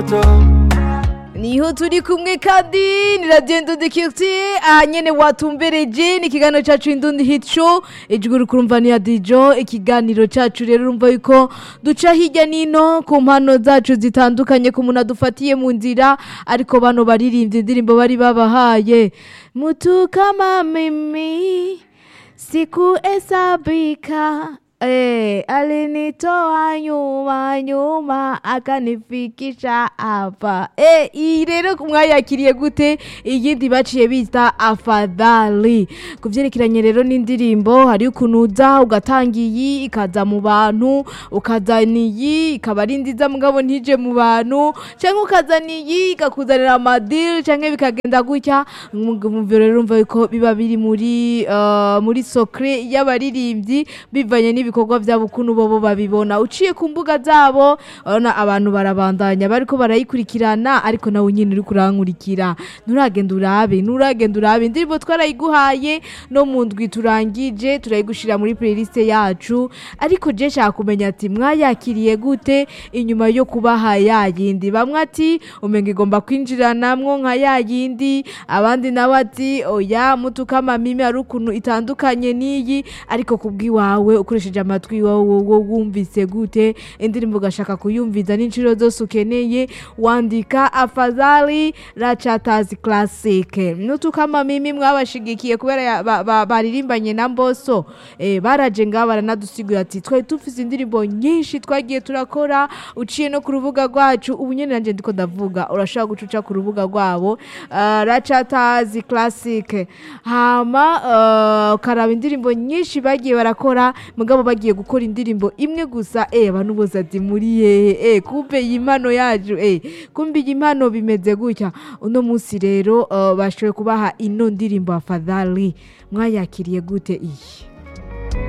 niho turi kumwe kandi ni radiyo ndundi kiriti aha nyene watumbereje ni ikiganiro cacu indundi hit show ijwi rikurumva ni ya dijo ikiganiro cacu rero urumva yuko duca hirya nino ku mpano zacu zitandukanye ku muntu adufatiye mu nzira ariko bano baririmbye indirimbo bari babahaye mutu kama mimi sikuhesabika Eh, alinitoa nyuma nyuma akanifikisha hapa. Eh, iyi rero mwayakiriye gute iyindi baciye bita afadhali. Kuvyerekeranye rero n'indirimbo hari ukuntu uza ugatanga iyi ikaza mu bantu ukazana iyi ikaba ari nziza mugabo ntije mu bantu canke ukazana iyi ikakuzanira amadil canke bikagenda gutya muvyo rero urumva yuko biba biri muri uh, muri socre y'abaririmbyi bivanye n'ibi ibikorwa vyabo ukuntu bobo babibona uciye ku mbuga zabo urabona abantu barabandanya bariko barayikurikirana ariko nawe nyine uri kurankurikira nturagenda urabe nturagenda urabe indirimbo twarayiguhaye no mu ndwi turangije turayigushira muri playlist yacu ariko je nshaka kumenya ati mwayakiriye gute inyuma yo kubaha yayindi bamwe ati umenga igomba kwinjiranamwo nka yayindi abandi nawe ati oya mutukama mimi hari ukuntu itandukanye n'iyi ariko kubw'iwawe ukoresheje amatwi wowe wumvise gute indirimbo ugashaka kuyumviza n'inshuro zose ukeneye wandika afadhali rachatazi classic nutukama mimi mwabashigikiye kubera ya- ba- ba- baririmbanye na mboso eh, baraje ngaha baranadusigura ati twari dufise indirimbo nyinshi twagiye turakora uciye no ku rubuga rwacu ubu nyene nanje ndiko ndavuga urashobora gucuca ku rubuga rwabo uh, rachatazi classic hama uh, ukaraba indirimbo nyinshi bagiye barakora mugabo bagiye gukora indirimbo imwe gusa eh abantu bose ati muri hehe eh kumbe iyi mpano yacu eh kumbe iyi mpano bimeze gutya uno munsi rero uh, bashoboye kubaha ino ndirimbo afadhali mwayakiriye gute iyi